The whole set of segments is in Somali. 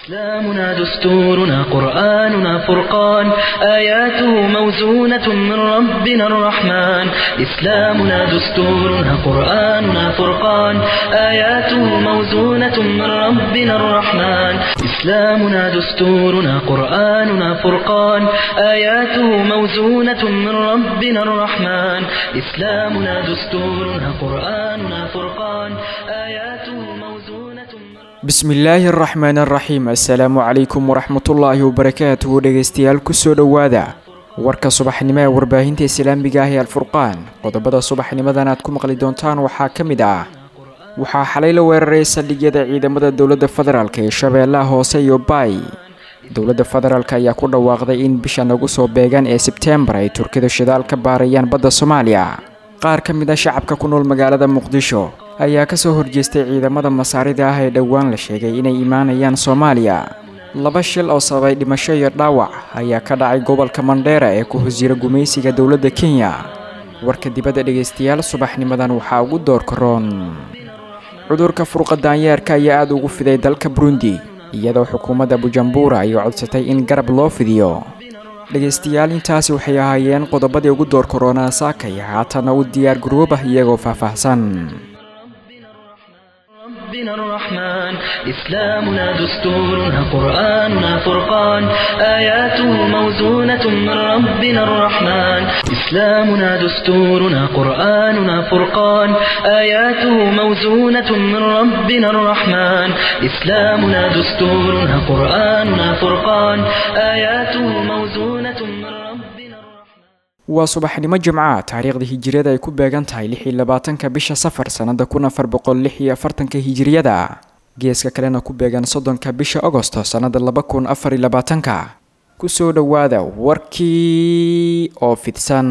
إسلامنا دستورنا قرآننا فرقان آياته موزونة من ربنا الرحمن إسلامنا دستورنا قرآننا فرقان آياته موزونة من ربنا الرحمن إسلامنا دستورنا قرآننا فرقان آياته موزونة من ربنا الرحمن إسلامنا دستورنا قرآننا فرقان آياته موزونة من bismillaahi araxmaan araxiim assalaamu calaykum waraxmatullaahi wabarakaatuhu dhegeystayaal kusoo dhowaada warka subaxnimo ee warbaahinta islaamiga ah ee alfurqaan qodobada subaxnimadan aad ku maqli doontaan waxaa ka mid ah waxaa xalay la weeraray saldhigyada ciidamada dowladda federaalk ee shabeellaha hoose iyo baay dowladda federaalk ayaa ku dhawaaqday in bisha nagu soo beegan ee sebteembar ay turkidu shidaal ka baarayaan badda soomaaliya qaar ka mid a shacabka ku nool magaalada muqdisho ayaa kasoo horjeestay ciidamada masaarida ah ee dhowaan la sheegay inay imaanayaan soomaaliya laba shil oo sababay dhimasho iyo dhaawac ayaa ka dhacay gobolka mandheera ee ku hosjira gumaysiga dowladda kenya warka dibadda dhegaystayaal subaxnimadan waxaa ugu door karoon cudurka furqa daanyeerka ayaa aada ugu fiday dalka burundi iyadoo xukuumadda bujumbura ay codsatay in garab loo fidiyo dhegaystayaal intaasi waxay ahaayeen qodobadii ugu door karoonaa saakay haatana u diyaar garoobah iyagoo faahfaahsan ربنا الرحمن إسلامنا دستورنا قرآننا فرقان آياته موزونة من ربنا الرحمن إسلامنا دستورنا قرآننا فرقان آياته موزونة من ربنا الرحمن إسلامنا دستورنا قرآننا فرقان آياته موزونة من ربنا الرحمن waa subaxnimo jimca taariikhda hijiriyada ay ku beegan tahay lix iyo labaatanka bisha safar sannada kun afar boqol lix iyo afartanka hijiriyada geeska kalena ku beegan soddonka bisha agosto sannada laba kun afar iyo labaatanka kusoo dhowaada warkii oo fidsan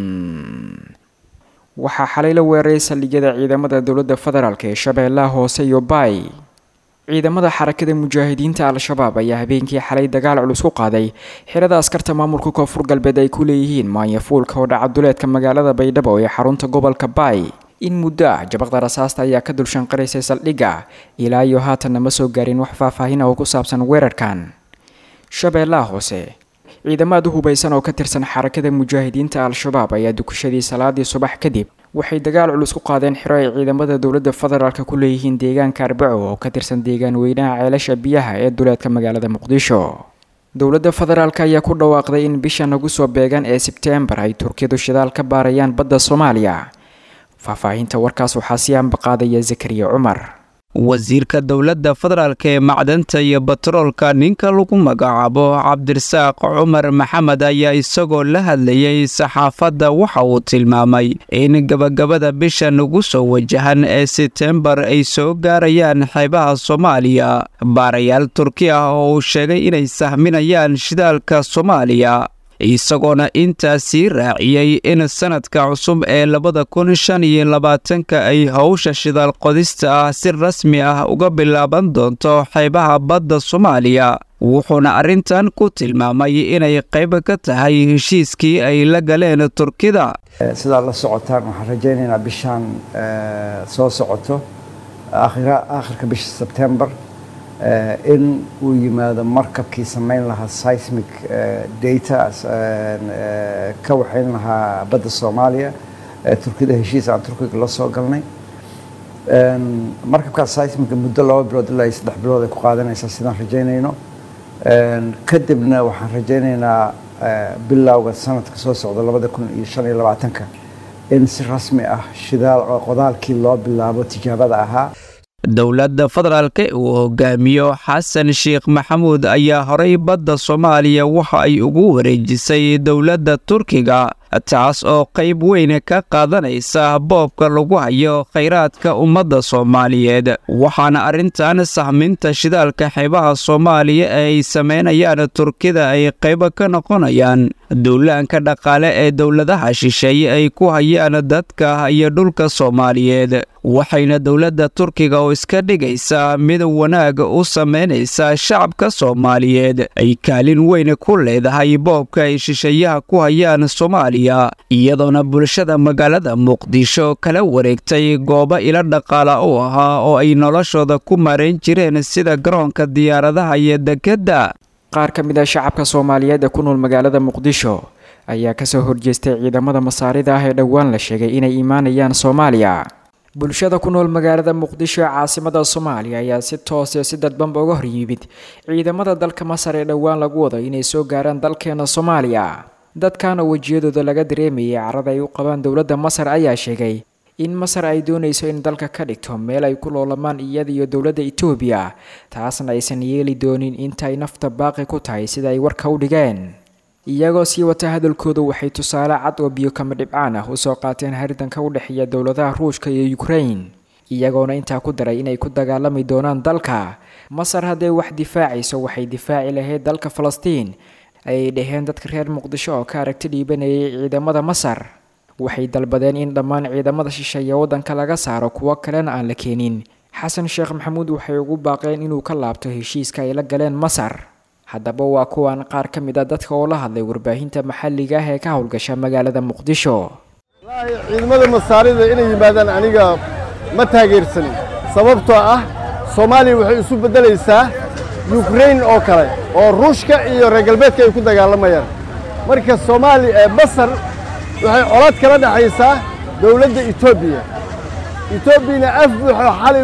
waxaa xalay la weeraray saldhigyada ciidamada dowladda federaalk ee shabeellaha hoose iyo baay ciidamada xarakada mujaahidiinta al-shabaab ayaa habeenkii xalay dagaal culus ku qaaday xirada askarta maamulka koonfur galbeed ay ku leeyihiin maanyafuulka oo dhaca duleedka magaalada baydhabo ee xarunta gobolka baay in muddo ah jabaqda rasaasta ayaa ka dulshanqaraysay saldhigga ilaa iyo haatanna ma soo gaarin wax faahfaahin ah oo ku saabsan weerarkan shabeellaha hoose ciidamaad u hubaysan oo ka tirsan xarakada mujaahidiinta al-shabaab ayaa dukashadii salaadii subax kadib waxay dagaal culus ku qaadeen xiro ay ciidamada dowladda federaalk ku leeyihiin deegaanka arbaco oo ka tirsan deegaan weynaha ceelasha biyaha ee duleedka magaalada muqdisho dowladda federaalk ayaa ku dhawaaqday in bisha nagu soo beegan ee sebteembar ay turkidu shidaal ka baarayaan badda soomaaliya faahfaahinta warkaas waxaa sii ambaqaadaya zakariya cumar wasiirka dowladda federaalk ee macdanta iyo batroolka ninka lagu magacaabo cabdirasaaq cumar maxamed ayaa isagoo la hadlayay saxaafadda waxa uu tilmaamay in gabagabada bisha nagu soo wajahan ee sebtembar ay soo gaarayaan xeebaha soomaaliya baarayaal turki ah oo uu sheegay inay sahminayaan shidaalka soomaaliya isagoona intaasii raaciyey in sanadka cusub ee labada kun shan iyo labaatanka ay howsha shidaal qodista ah si rasmi ah uga bilaaban doonto xeebaha badda soomaaliya wuxuuna arrintan ku tilmaamay inay qayb ka tahay heshiiskii ay la galeen turkida sidaad la socotaan waxaan rajaynaynaa bishaan soo socoto aakhirka bisha sebtembar in uu yimaado markabkii samayn lahaa seismic data ka waxayn lahaa badda soomaaliya turkida heshiis aan turkiga la soo galnay markabkaas seismica muddo laba bilood ilaa iyo saddex bilood ay ku qaadanaysaa sidaan rajaynayno kadibna waxaan rajaynaynaa bilowga sanadka soo socda labada kun iyo shan iyo labaatanka in si rasmi ah shidaal qodaalkii loo bilaabo tijaabada ahaa dowladda federaalk uu hogaamiyo xasan sheekh maxamuud ayaa horay badda soomaaliya waxa ay ugu wareejisay dowladda turkiga taas oo qayb weyn ka qaadanaysa boobka lagu hayo khayraadka ummadda soomaaliyeed waxaana arrintan sahminta shidaalka xeebaha soomaaliya ee ay samaynayaan turkida ay qayb ka noqonayaan duulaanka dhaqaale ee dowladaha shisheeye ay ku hayaan dadka iyo dhulka soomaaliyeed waxayna dowladda turkiga oo iska dhigaysaa mid wanaag u samaynaysa shacabka soomaaliyeed ay kaalin weyn ku leedahay boobka ay shisheeyaha ku hayaan soomaaliya soomaaliya iyadoona bulshada magaalada muqdisho kala wareegtay goobo ilo dhaqaala u ahaa oo ay noloshooda ku marayn jireen sida garoonka diyaaradaha iyo dekedda qaar ka mid ah shacabka soomaaliyeed ee ku nool magaalada muqdisho ayaa kasoo horjeestay ciidamada masaarida ah ee dhowaan la sheegay inay imaanayaan soomaaliya bulshada ku nool magaalada muqdisho ee caasimada soomaaliya ayaa si toose si dadbanba uga horyimid ciidamada dalka masar ee dhowaan lagu wado inay soo gaaraan dalkeena soomaaliya dadkan oo wejiyadooda laga dareemayay carada ay u qabaan dowladda masar ayaa sheegay in masar ay doonayso in dalka ka dhigto meel ay ku loolamaan iyada iyo dowladda etoobiya taasna aysan yeeli doonin inta ay nafta baaqi ku tahay sida ay warka u dhigeen iyagoo sii wata hadalkooda waxay tusaale cad oo biyo kama dhibcaan ah usoo qaateen haridanka u dhexeeya dowladaha ruushka iyo ukrain iyagoona intaa ku daray inay ku dagaalami doonaan dalka masar hadday wax difaacayso waxay difaaci lahayd dalka falastiin ayay dhaheen dadka reer muqdisho oo ka aragti dhiibanayay ciidamada masar waxay dalbadeen in dhammaan ciidamada shisheeye waddanka laga saaro kuwo kalena aan la keenin xasan sheekh maxamuud waxay ugu baaqeen inuu ka laabto heshiiska ay la galeen masar haddaba waa kuwan qaar ka mid a dadka oo la hadlay warbaahinta maxalliga ah ee ka howlgasha magaalada muqdisho ciidamada masaarida inay yimaadaan aniga ma taageersanin sababtoo ah soomaaliya waxay isu beddelaysaa yukrain oo kale oo ruushka iyo reer galbeedka ay ku dagaalamayaan marka soomaaliya masar waxay colaad kala dhexaysaa dowladda etoobiya etoobiyana af buuxo xalay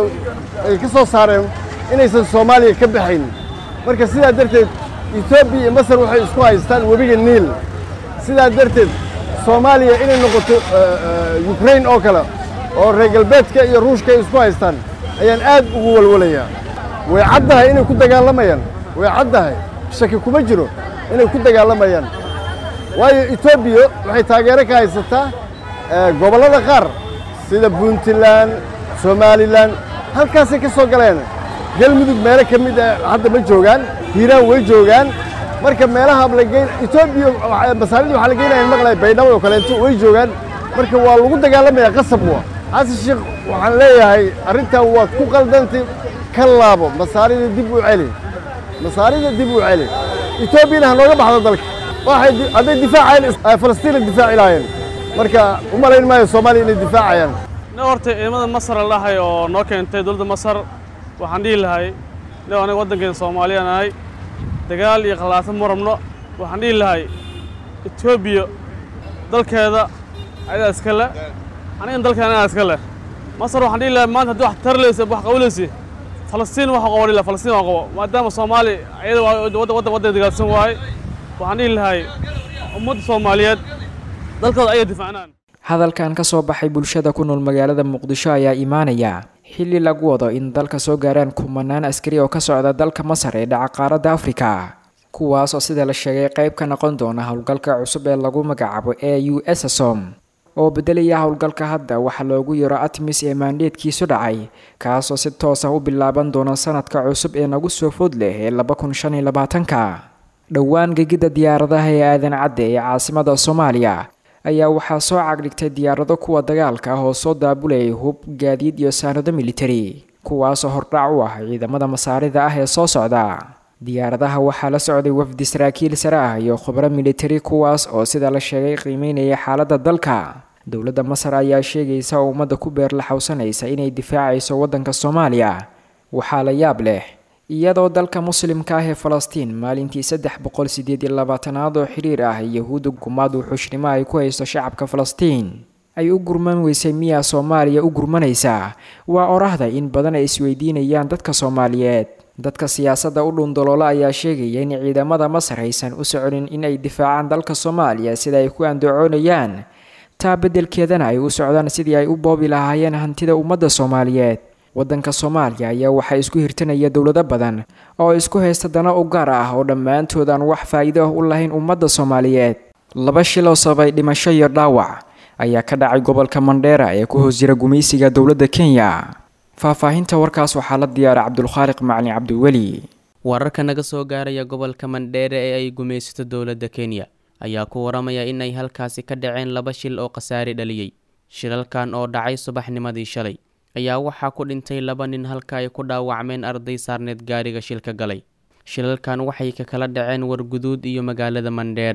ay ka soo saareen inaysan soomaaliya ka baxayn marka sidaa darteed etoobiya iyo masar waxay isku haystaan webiga niil sidaa darteed soomaaliya inay noqoto yukrain oo kale oo reer galbeedka iyo ruushka ay isku haystaan ayaan aad ugu walwalayaa way caddahay inay ku dagaalamayaan way caddahay shaki kuma jiro inay ku dagaalamayaan waayo etoobiya waxay taageero ka haysataa gobollada qaar sida puntland somalilan halkaasay ka soo galeen galmudug meelo ka mid ah hadda ma joogaan hiiraan way joogaan marka meelaha lageyn etoobiya masaarida waxaa la geynaya maqlay baydhabo oo kaleeto way joogaan marka waa lagu dagaalamayaa qasab wa xasan sheekh waxaan leeyahay arrintan waad ku qaldantay ka laabo masaarida dib u celi masaarida dib u celi etoobiyana ha nooga baxdo dalka waxay hadday difaacayeen falastiina difaaci lahaayeen marka u malayn maayo soomaaliya inay difaacayaan ne horta ciidamada masar la dhahay oo noo keentay dowladda masar waxaan dhihi lahay ne aniga waddankeena soomaaliya nahay dagaal iyo khallaasan ma rabno waxaan dhihi lahay etoobiya dalkeeda ayadaa iska le anigana dalkeena ayadaa iska leh masar waxaan dhihi lahay maanta haddii wax tarlaysa wax qabanaysa falastiin waxa qaban laha falastiin waa qabo maadaama soomaali ayada waddan waddan dagaalsan waaye waxaan dhihi lahay ummadda soomaaliyeed dalkooda ayay difaacnaan hadalkan ka soo baxay bulshada ku nool magaalada muqdisho ayaa imaanaya xilli lagu wado in dalka soo gaaraan kumanaan askari oo ka socda dalka masar ee dhaca qaaradda afrika kuwaas oo sida la sheegay qayb ka noqon doona howlgalka cusub ee lagu magacaabo e u s som oo beddelaya howlgalka hadda waxaa loogu yaro atmis ee maandheedkiisu dhacay kaasoo si toos ah u bilaaban doona sanadka cusub ee nagu soo food leh ee laba kun shan iyo labaatanka dhowaan gegidda diyaaradaha ee aadan cadde ee caasimada soomaaliya ayaa waxaa soo cagdhigtay diyaarado kuwa dagaalka ah oo soo daabulayay hub gaadiid iyo saanado militari kuwaasoo hordhac u ah ciidamada masaarida ah ee soo socda diyaaradaha waxaa la socday wafdi saraakiil sare ah iyo khubro militari kuwaas oo sida la sheegay qiimeynaya xaaladda dalka dowladda masar ayaa sheegaysa oo ummadda ku beerlaxowsanaysa inay difaacayso waddanka soomaaliya waxaa la yaab leh iyadoo dalka muslimka ah ee falastiin maalintii saddex boqol sideed iyo labaatanaad oo xiriir ah yahuudda gumaad uu xushnimo ay ku haysto shacabka falastiin ay u gurman weysay miyaa soomaaliya u gurmanaysaa waa orahda in badan ay isweydiinayaan dadka soomaaliyeed dadka siyaasadda u dhundaloola ayaa sheegaya in ciidamada masar aysan u soconin in ay difaacaan dalka soomaaliya sida ay ku andacoonayaan taa beddelkeedana ay u socdaan sidii ay u boobi lahaayeen hantida ummadda soomaaliyeed waddanka soomaaliya ayaa waxaa isku hirtanaya dowlado badan oo isku haysta dana u gaar ah oo dhammaantood aan wax faa'iido ah u lahayn ummadda soomaaliyeed laba shil oo sababay dhimasho iyo dhaawac ayaa ka dhacay gobolka mandheera ee ku hoos jira gumaysiga dowladda kenya faahfaahinta warkaas waxaa la diyaaray cabdulkhaaliq macalin cabdiweli wararka naga soo gaaraya gobolka mandheere ee ay gumaysato dowladda kenya ayaa ku waramaya in ay halkaasi ka dhaceen laba shil oo khasaare dhaliyey shilalkan oo dhacay subaxnimadii shalay ayaa waxaa ku dhintay laba nin halka ay ku dhaawacmeen arday saarneed gaariga shilka galay shilalkan waxay ka kala dhaceen warguduud iyo magaalada mandheera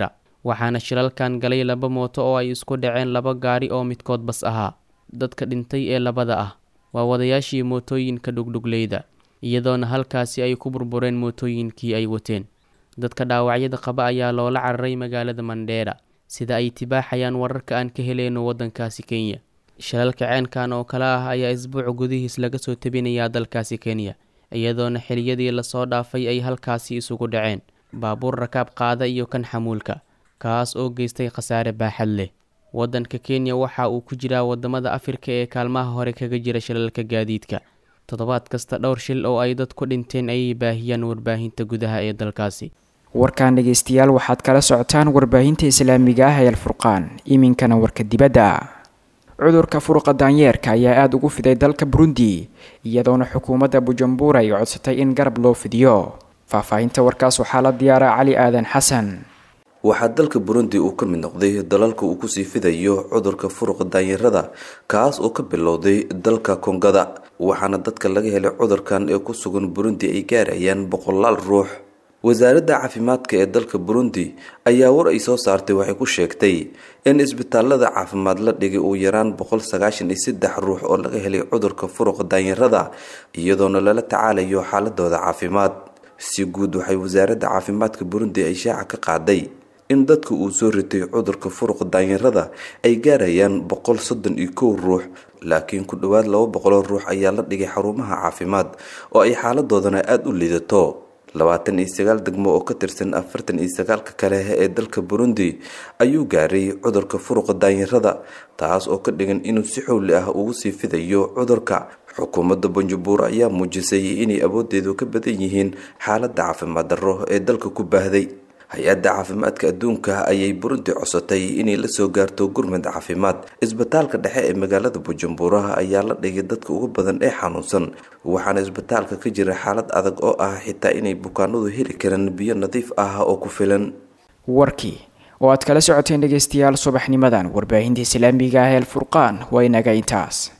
waxaana shilalkan galay laba mooto oo ay isku dhaceen laba gaari oo midkood bas ahaa dadka dhintay ee labada ah waa wadayaashii mootooyinka dhugdhugleyda iyadoona halkaasi ay ku burbureen mootooyinkii ay wateen dadka dhaawacyada qaba ayaa loola cararay magaalada mandheera sida ay tibaaxayaan wararka aan ka heleyno waddankaasi kenya shilalka ceenkan oo kale ah ayaa isbuuc gudihiis laga soo tabinayaa dalkaasi kenya iyadoona xiliyadii lasoo dhaafay ay halkaasi isugu dhaceen baabuur rakaab qaada iyo kan xamuulka kaas oo geystay khasaare baaxad leh waddanka kenya waxa uu ku jiraa wadamada afrika ee kaalmaha hore kaga jira shilalka gaadiidka toddobaad kasta dhowr shil oo ay dad ku dhinteen ayay baahiyaan warbaahinta gudaha ee dalkaasi warkan dhegeystayaal waxaad kala socotaan warbaahinta islaamiga ah ee alfurqaan iminkana warka dibadda cudurka furuqa daanyeerka ayaa aada ugu fiday dalka burundi iyadoona xukuumadda bujumbura ay codsatay in garab loo fidiyo faahfaahinta warkaas waxaa la diyaara cali aadan xasan waxaa dalka burundi uu ka mid noqday dalalka uu kusii fidayo cudurka furuqa daanyarada kaas oo ka bilowday dalka kongada waxaana dadka laga helay cudurkan ee ku sugan burundi ay gaarayaan boqolaal ruux wasaaradda caafimaadka ee dalka burundi ayaa war ay soo saartay waxay ku sheegtay in isbitaalada caafimaad la dhigay uu yaraan boqol sagaashan iyo saddex ruux oo laga helay cudurka furuqa daanyarada iyadoona lala tacaalayo xaaladooda caafimaad si guud waxay wasaaradda caafimaadka burundi ay shaaca ka qaaday in dadka uu soo ritay cudurka furuqa daanyarada ay gaarayaan boqol soddon iyo kow ruux laakiin ku dhowaad laba boqoloo ruux ayaa la dhigay xarumaha caafimaad oo ay xaaladoodana aada u liidato labaatan iyo sagaal degmo oo ka tirsan afartan iyo sagaalka kale ee dalka burundi ayuu gaaray cudurka furuqa daanyarada taas oo ka dhigan inuu si xowli ah ugu sii fidayo cudurka xukuumadda banjabuur ayaa muujisay inay awoodeedu ka badan yihiin xaaladda caafimaad darro ee dalka ku baahday hay-adda caafimaadka adduunka ayay burundi codsatay inay la soo gaarto gurmad caafimaad isbitaalka dhexe ee magaalada bujumbura ayaa la dhigay dadka ugu badan ee xanuunsan waxaana isbitaalka ka jira xaalad adag oo ah xitaa inay bukaanadu heli karaan biyo nadiif ah oo ku filan warkii oo aad kala socoteen dhegeystayaal subaxnimadan warbaahinta islaamiga ah ee alfurqaan waa inaga intaas